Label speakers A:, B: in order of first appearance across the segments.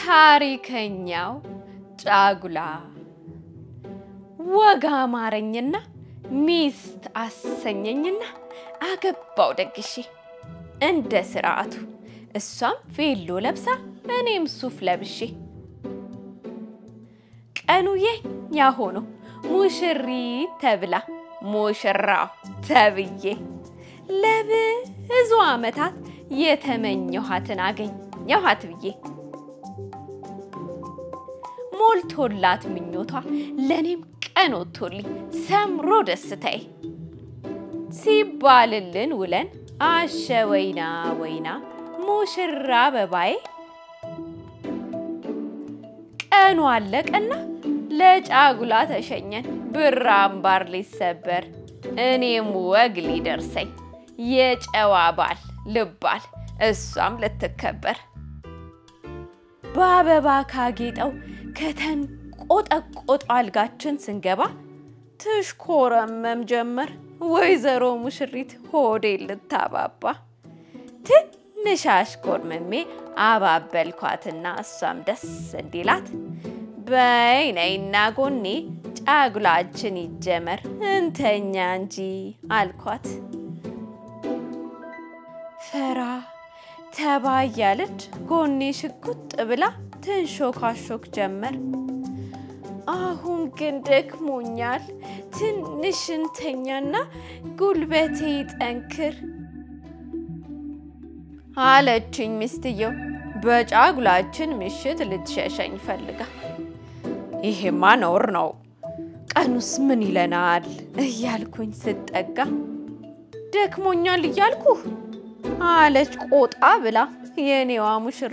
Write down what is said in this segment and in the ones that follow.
A: ታሪከኛው ጫጉላ ወግ አማረኝና ሚስት አሰኘኝና አገባው ደግሼ እንደ ስርዓቱ እሷም ቬሎ ለብሳ እኔም ሱፍ ለብሼ ቀኑ የኛ ሆኖ ሙሽሪት ተብላ ሙሽራው ተብዬ ለብዙ ዓመታት የተመኘኋትን አገኘኋት ብዬ ሞልቶላት ምኞቷ ለእኔም ቀን ወጥቶልኝ ሰምሮ ደስታዬ ሲባልልን ውለን አሸ ወይና ወይና ሙሽራ አበባዬ ቀኑ አለቀና ለጫጉላ ተሸኘን ብር አምባር ሊሰበር እኔም ወግ ሊደርሰኝ የጨዋ ባል ልባል እሷም ልትከበር በአበባ ካጌጠው ከተንቆጠቆጠ አልጋችን ስንገባ ትሽኮረመም ጀመር ወይዘሮ ሙሽሪት ሆዴ ልታባባ ትንሽ አሽኮርመሜ አባበልኳትና እሷም ደስ እንዲላት በይ ነይና ጎኔ ጫጉላችን ይጀመር እንተኛ እንጂ አልኳት። ፈራ ተባ እያለች ጎኔ ሽጉጥ ብላ ትንሾካሾክ ጀመር። አሁን ግን ደክሞኛል፣ ትንሽ እንተኛና ጉልበቴ ይጠንክር አለችኝ ሚስትየው በጫጉላችን ምሽት ልትሸሸኝ ፈልጋ። ይሄማ ነውር ነው፣ ቀኑስ ምን ይለናል እያልኩኝ ስጠጋ ደክሞኛል እያልኩህ አለች ቆጣ ብላ የኔዋ ሙሽራ።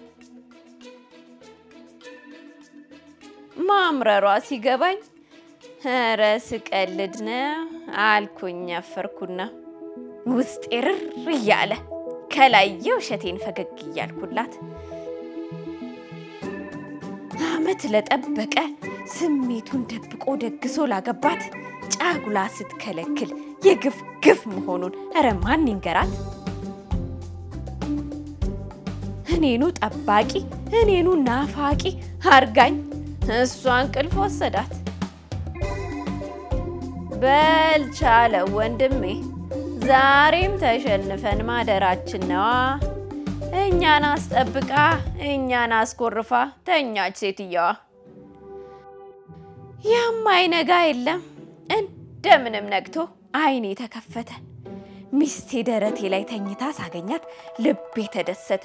A: ማምረሯ ሲገባኝ ኧረ ስቀልድ ነው አልኩኝ አፈርኩና ውስጤ ርር እያለ ከላይ የውሸቴን ፈገግ እያልኩላት አመት ለጠበቀ ስሜቱን ደብቆ ደግሶ ላገባት ጫጉላ ስትከለክል የግፍ ግፍ መሆኑን ኧረ ማን ይንገራት? እኔኑ ጠባቂ እኔኑ ናፋቂ አርጋኝ እሷ እንቅልፍ ወሰዳት። በልቻለ ወንድሜ ዛሬም ተሸንፈን ማደራችን ነዋ። እኛን አስጠብቃ እኛን አስኮርፋ ተኛች ሴትየዋ። የማይነጋ የለም እንደምንም ነግቶ አይኔ ተከፈተ። ሚስቴ ደረቴ ላይ ተኝታ ሳገኛት ልቤ ተደሰተ።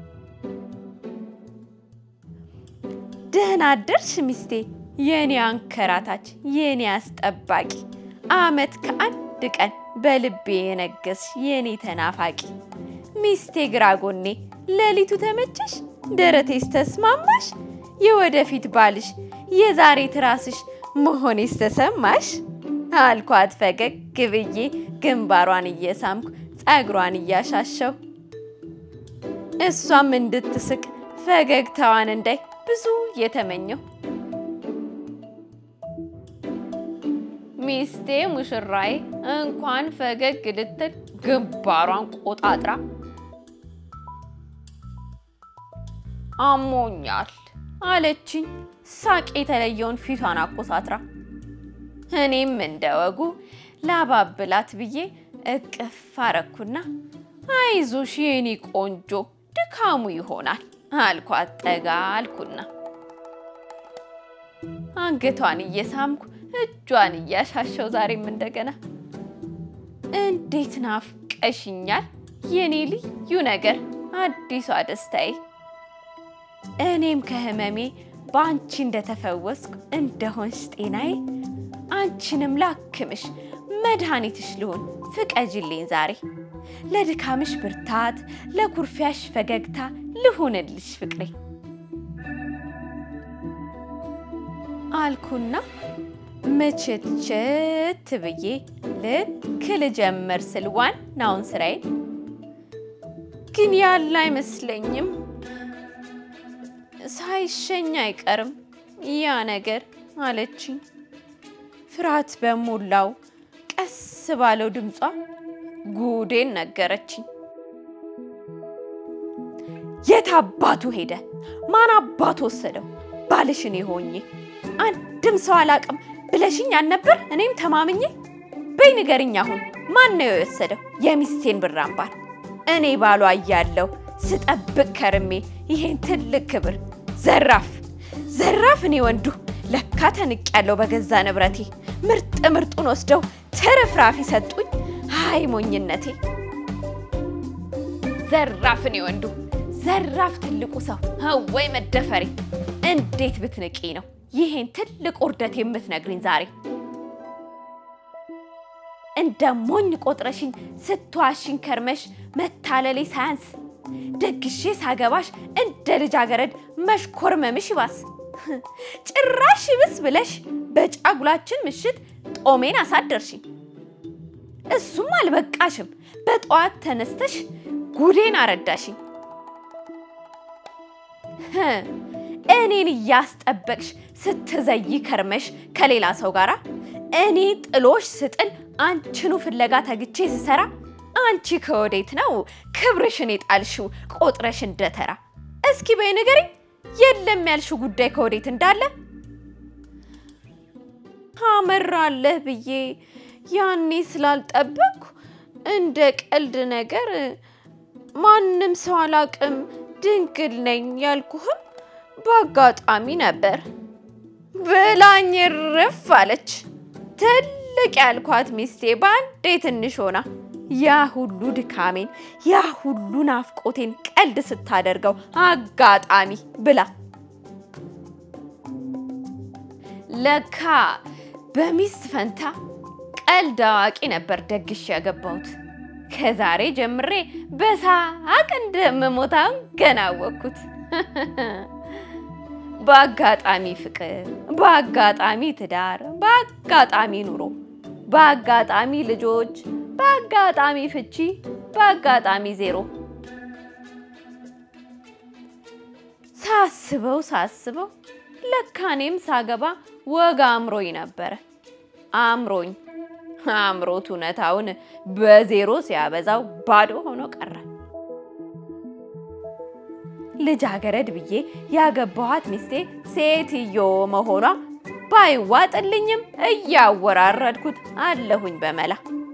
A: ደህና አደርሽ ሚስቴ፣ የኔ አንከራታች፣ የኔ አስጠባቂ፣ አመት ከአንድ ቀን በልቤ የነገስሽ የኔ ተናፋቂ ሚስቴ ግራ ጎኔ፣ ሌሊቱ ተመቸሽ? ደረቴስ ተስማማሽ? የወደፊት ባልሽ የዛሬ ትራስሽ መሆኔስ ተሰማሽ? አልኳት ፈገግ ብዬ ግንባሯን እየሳምኩ ጸጉሯን እያሻሸው እሷም እንድትስቅ ፈገግታዋን እንዳይ ብዙ የተመኘው ሚስቴ ሙሽራዬ እንኳን ፈገግ ልትል ግንባሯን ቆጣጥራ አሞኛል አለችኝ። ሳቅ የተለየውን ፊቷን አኮሳትራ እኔም እንደ ወጉ ላባብላት ብዬ እቅፍ አረኩና አይዞሽ የኔ ቆንጆ ድካሙ ይሆናል አልኳት። ጠጋ አልኩና አንገቷን እየሳምኩ እጇን እያሻሸው ዛሬም እንደገና እንዴት ናፍቀሽኛል የኔ ልዩ ነገር አዲሷ ደስታዬ እኔም ከህመሜ በአንቺ እንደተፈወስኩ እንደሆንሽ ጤናዬ አንቺንም ላክምሽ መድኃኒትሽ ልሆን ፍቀጅልኝ ዛሬ ለድካምሽ ብርታት ለኩርፊያሽ ፈገግታ ልሁንልሽ ፍቅሬ አልኩና ምችትችት ብዬ ልክ ልጀምር ስል ዋናውን ስራዬን ግን ያለ አይመስለኝም። ሳይሸኝ አይቀርም ያ ነገር አለችኝ። ፍርሃት በሞላው ቀስ ባለው ድምጿ ጉዴን ነገረችኝ። የት አባቱ ሄደ ማን አባት ወሰደው? ባልሽን ሆኜ አንድም ሰው አላቅም ብለሽኝ አልነበር? እኔም ተማምኜ በይ ንገርኝ አሁን ማን ነው የወሰደው የሚስቴን ብር አምባር? እኔ ባሏ እያለሁ ስጠብቅ ከርሜ ይሄን ትልቅ ክብር ዘራፍ ዘራፍ! እኔ ወንዱ ለካ ተንቅ ያለው በገዛ ንብረቴ ምርጥ ምርጡን ወስደው ትርፍራፊ ሰጡኝ። አይ ሞኝነቴ! ዘራፍ! እኔ ወንዱ ዘራፍ! ትልቁ ሰው ወይ መደፈሬ! እንዴት ብትንቂ ነው ይሄን ትልቅ ውርደት የምትነግሪኝ ዛሬ? እንደ ሞኝ ቆጥረሽኝ ስትዋሽኝ ከርመሽ መታለሌ ሳያንስ ደግሼ ሳገባሽ እንደ ልጃገረድ መሽኮርመምሽ ይባስ ጭራሽ ይብስ ብለሽ በጫጉላችን ምሽት ጦሜን አሳደርሽኝ። እሱም አልበቃሽም፣ በጠዋት ተነስተሽ ጉዴን አረዳሽኝ። እኔን እያስጠበቅሽ ስትዘይ ከርመሽ ከሌላ ሰው ጋር እኔ ጥሎሽ ስጥል አንቺኑ ፍለጋ ተግቼ ስሰራ አንቺ ከወዴት ነው ክብርሽን የጣልሽው ቆጥረሽ እንደተራ? እስኪ በይ ንገሪኝ፣ የለም ያልሽው ጉዳይ ከወዴት እንዳለ ታመራለህ ብዬ ያኔ ስላልጠበቅኩ እንደ ቀልድ ነገር ማንም ሰው አላቅም ድንግል ነኝ ያልኩህም በአጋጣሚ ነበር ብላኝ ርፍ አለች። ትልቅ ያልኳት ሚስቴ በአንዴ ትንሽ ሆና ያ ሁሉ ድካሜን ያ ሁሉ ናፍቆቴን ቀልድ ስታደርገው አጋጣሚ ብላ ለካ በሚስት ፈንታ ቀልድ አዋቂ ነበር ደግሽ ያገባሁት። ከዛሬ ጀምሬ በሳቅ እንደምሞታውን ገና አወቅኩት። በአጋጣሚ ፍቅር፣ በአጋጣሚ ትዳር፣ በአጋጣሚ ኑሮ፣ በአጋጣሚ ልጆች፣ በአጋጣሚ ፍቺ፣ በአጋጣሚ ዜሮ። ሳስበው ሳስበው ለካ እኔም ሳገባ ወግ አምሮኝ ነበረ። አምሮኝ አምሮት እውነታውን በዜሮ ሲያበዛው ባዶ ሆኖ ቀረ። ልጃገረድ ብዬ ያገባኋት ሚስቴ ሴትዮ መሆኗ ባይዋጥልኝም እያወራረድኩት አለሁኝ በመላ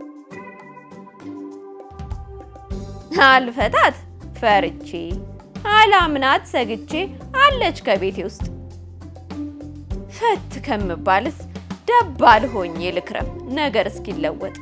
A: አልፈታት ፈርቼ አላምናት ሰግቼ አለች ከቤቴ ውስጥ ፈት ከምባልስ ደባል ሆኜ ልክረም ነገር እስኪለወጥ